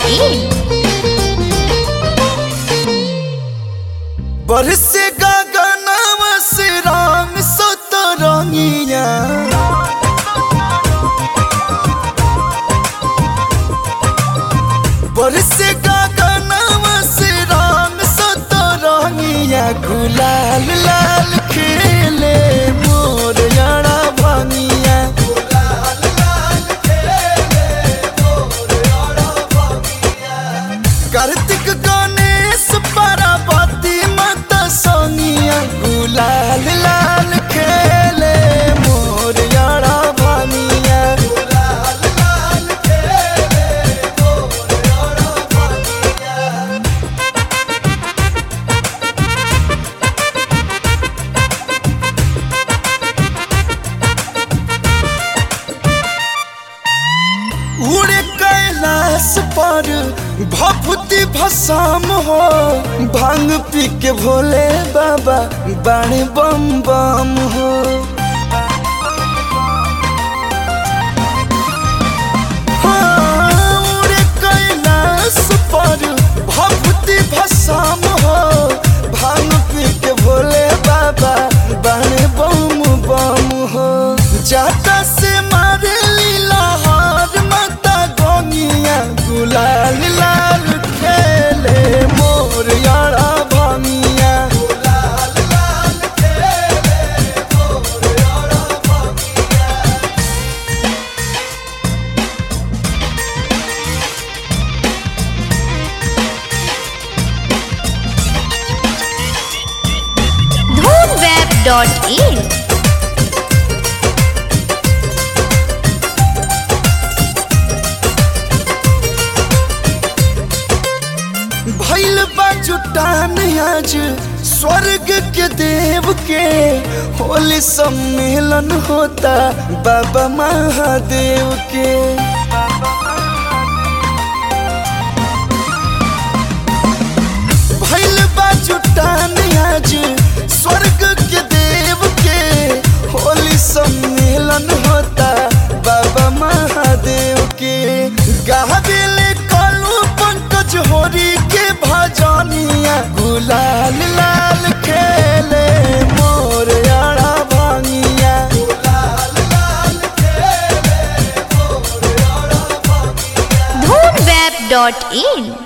www.radiomaria.in बरसे गगनवा से रंग सतरंगिया बरसे गगनवा से रंग सतरंगिया गुलाल लाल खेले मोर यारा भंगिया कार्तिक गणेश पार्वती माता सोनिया गुलाल लाल खेले मोर यारा भानिया उड़े कैलाश पर भभूति भस्म हो भांग पी के भोले बाबा बाणे बम बम हो हाँ, उड़े कैलाश पर भभूति भस्म हो भांग पी के भोले बाबा बाणे बम बम हो जाता से मारे लीला हार माता गोनिया गुलाल लाल खेले मोर यारा भामिया dhoonweb.in भैल बा जुटान आज स्वर्ग के देव के होली सम्मेलन होता बाबा महादेव के भैल बा जुटान आज स्वर्ग के देव के होली सम्मेलन होता बाबा महादेव के गाबिले कालू पंकज होरी के भजनिया गुलाल लाल खेले मोर यारा भांगिया dhoonweb.in